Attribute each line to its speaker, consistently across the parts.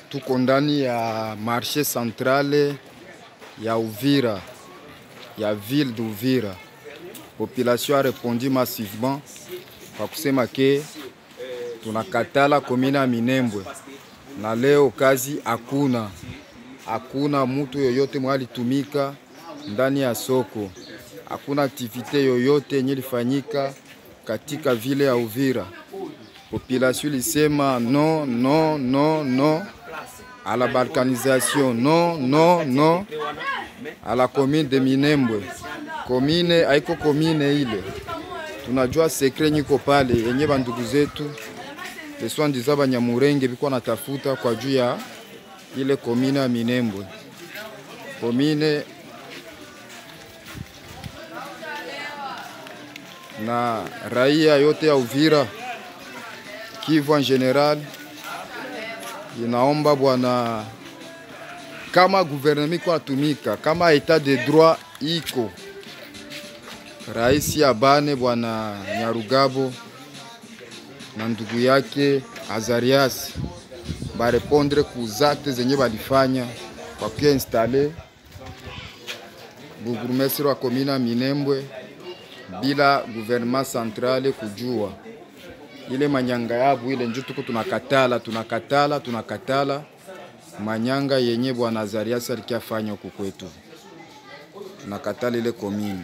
Speaker 1: tuko ndani ya marshe centrale ya Uvira ya ville d'Uvira. Population a répondu massivement kwa kusema ke tunakatala komina ya Minembwe, na leo kazi hakuna, hakuna mutu yoyote mwalitumika ndani ya soko, hakuna aktivite yoyote yenye ilifanyika katika vile ya Uvira. Population ilisema non, non, non, non à la balkanisation, non, non, non à la commune de Minembwe. Komine haiko komine ile, tunajua sekre nyiko pale yenye bandugu zetu leswandiza Banyamurenge biko natafuta kwa juu ya ile komine ya Minembwe. Komine na raia yote ya Uvira, Kivu en general inaomba bwana, kama guvernema iko natumika, kama etat de droit iko, rais abane bwana Nyarugabo na ndugu yake Azarias barepondre ku zakte zenye balifanya kwa kuinstale burgomestre wa komina ya Minembwe bila gouvernement centrale kujua ile manyanga yabu ile njo tuko tunakatala tunakatala tunakatala manyanga yenye bwana Azarias alikiafanya huku kwetu, tunakatala ile komini.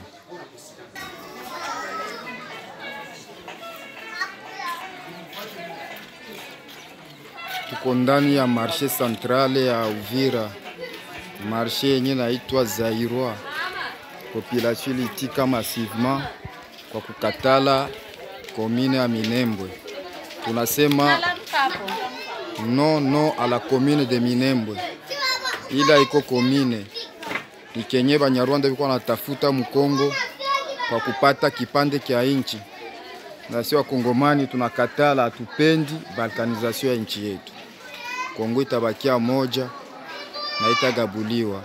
Speaker 1: Tuko ndani ya marshe centrale ya Uvira, marshe yenye naitwa Zairwa. Population ilitika massivement kwa kukatala komine ya Minembwe. Tunasema non non à la commune de Minembwe, ila iko komine ni kenye Banyarwanda biko natafuta Mkongo kwa kupata kipande kya inchi, na sio Wakongomani tunakatala, hatupendi balkanizasio ya nchi yetu. Kongo itabakia moja na itagabuliwa.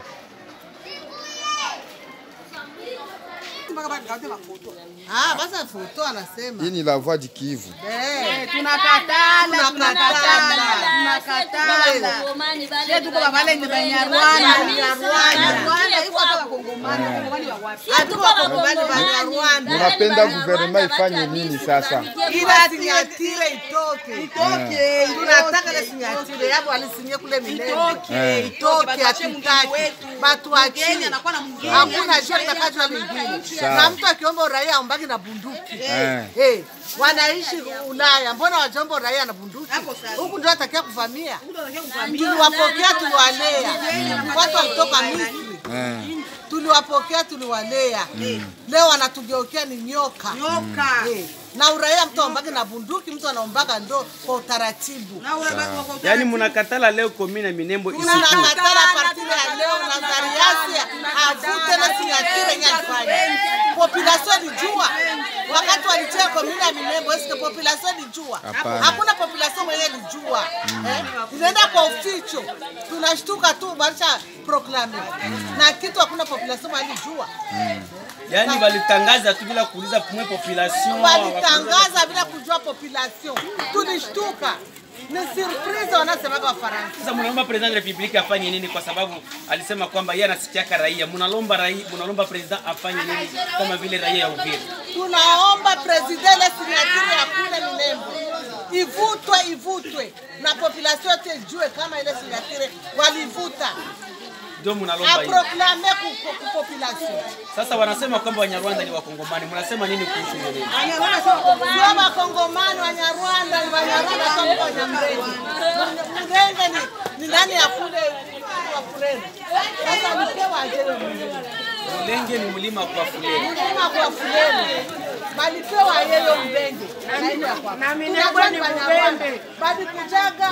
Speaker 2: Ah, basa foto anasema.
Speaker 1: Hii ni la voix du Kivu.
Speaker 2: Eh,
Speaker 3: tunakatala tunakatala tunakatala sie tuko babalenge banyarwanda Banyarwanda, iko hapa Wakongomani, Wakongomani wa wapi?
Speaker 2: hatuko wakongomani Banyarwanda.
Speaker 1: Munapenda guvernema ifanye nini sasa?
Speaker 2: Ila sinyatire itoke.
Speaker 3: Itoke,
Speaker 2: Tunataka ile sinyatire yapo alisinye kule Minembwe.
Speaker 1: Eh.
Speaker 2: Itoke hatutaki. Batu wachini.
Speaker 3: anakuwa na mwingine.
Speaker 2: Hakuna jua litakajwa lingine.
Speaker 1: Sawa.
Speaker 2: Na mtu akiomba uraia aombaki na bunduki.
Speaker 1: Eh.
Speaker 2: Eh, wanaishi Ulaya, mbona wajomba uraia na bunduki? Huku ndio atakia kuvamia. Tuliwapokea, tuliwalea. Watu walitoka Misri.
Speaker 1: Eh.
Speaker 2: Tuliwapokea, tuliwalea. Leo wanatugeukia ni nyoka.
Speaker 3: Nyoka.
Speaker 2: Eh, na uraia mtu aombake na bunduki, mtu anaombaga ndo kwa utaratibu.
Speaker 3: Na ule bako wako-
Speaker 4: Yaani mnakatala leo komine Minembwe isiku.
Speaker 2: Tunakatala partile ya leo na Zariasi avute na sinyatire yenye alifanya. Population ilijua wakati walitia komini ya Minembwe, eske population ilijua?
Speaker 1: Hapana.
Speaker 2: Hakuna population mwenye ilijua. Eh, inaenda kwa uficho, tunashtuka tu barisha proclame na kitu, hakuna population mwenye ilijua.
Speaker 4: Yaani walitangaza tu bila kuuliza pumwe population.
Speaker 2: Walitangaza bila kujua population, tulishtuka. Ni surprise wanasemaga Wafaransa.
Speaker 4: Sasa mnaomba president de la republique afanye nini? Kwa sababu alisema kwamba yeye anasikiaka raia. Mnalomba raia, mnalomba president afanye nini kama vile raia ya Uvira?
Speaker 2: tunaomba president ile sinyatiri ya kule Minembwe ivutwe, ivutwe na population yote ijue kama ile sinyatiri walivuta,
Speaker 4: Ndio mnalomba hiyo.
Speaker 2: aproklame ku ku- ku population.
Speaker 4: Sasa wanasema kwamba Wanyarwanda ni Wakongomani. Mnasema nini kuhusu hiyo neno?
Speaker 2: Sio Wakongomani, Wanyarwanda ni Wanyarwanda, sio mko Wanyamrenge. Mrenge ni, ni nani ya kule wa Fureni? Sasa mpewa ajele Mrenge.
Speaker 4: Mulenge ni mlima kwa fuleni.
Speaker 2: Mlima kwa Fureni balipewa yeye Mrenge na Minembwe ni Mubembe balikujaga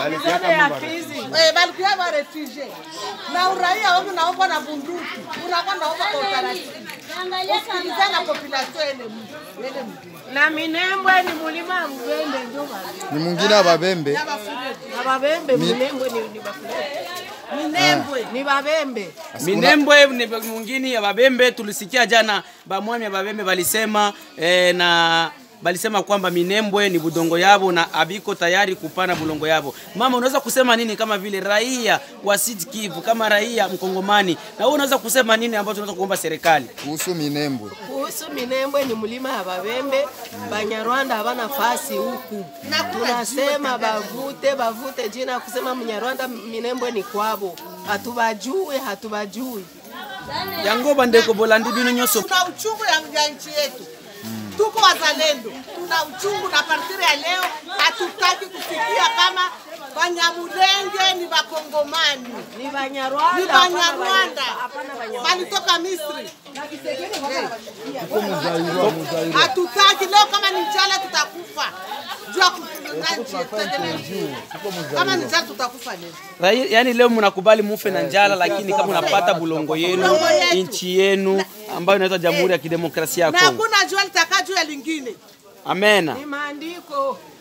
Speaker 2: Eh, balikuya ba refugee na uraia wangu naomba na bunduki, unakuwa naomba kwa utaratibu, usikilize na population ile mtu ile mtu
Speaker 5: na Minembwe ni mulima wa Mubembe ndio bali.
Speaker 1: Ni mwingine ababembe
Speaker 5: Na Babembe Minembwe ni ni Bafuleni.
Speaker 2: Minembwe
Speaker 5: Ni Babembe.
Speaker 4: Minembwe ni mwingine ya Babembe. Tulisikia jana bamwami ya Babembe walisema eh, na balisema kwamba Minembwe ni budongo yabo na abiko tayari kupana bulongo yabo. Mama, unaweza kusema nini kama vile raia wa Sud Kivu, kama raia mkongomani, na wewe unaweza kusema nini ambacho unaweza kuomba serikali?
Speaker 1: kuhusu Minembwe.
Speaker 5: Kuhusu Minembwe ni mlima ya Babembe, Banyarwanda havana fasi huku. Tunasema bavute bavute jina kusema Mnyarwanda Minembwe ni kwabo, hatubajui hatubajui.
Speaker 4: yango bandeko bolandi bino nyonso
Speaker 2: tuna uchungu ya, ya nchi yetu tuko wazalendo, tuna uchungu na partiri ya leo hatutaki kusikia kama Banyamulenge ni Bakongomani,
Speaker 5: Ni Banyarwanda,
Speaker 2: ni
Speaker 5: hapana
Speaker 2: Banyarwanda,
Speaker 5: Banya- hapana Banyarwanda.
Speaker 2: walitoka Misri. Hatutaki leo, kama ni njala tutakufa juu ya kutunza nchi yetu. Kama ni njala tutakufa leo.
Speaker 4: Rai- yani leo mnakubali mufe na njala, lakini kama unapata bulongo yenu
Speaker 2: Bulongo yetu.
Speaker 4: nchi yenu ambayo inaitwa Jamhuri ya Kidemokrasia ya
Speaker 2: na
Speaker 4: Kongo.
Speaker 2: hakuna jua litakaa juu ya lingine.
Speaker 4: Amena.
Speaker 5: Ni maandiko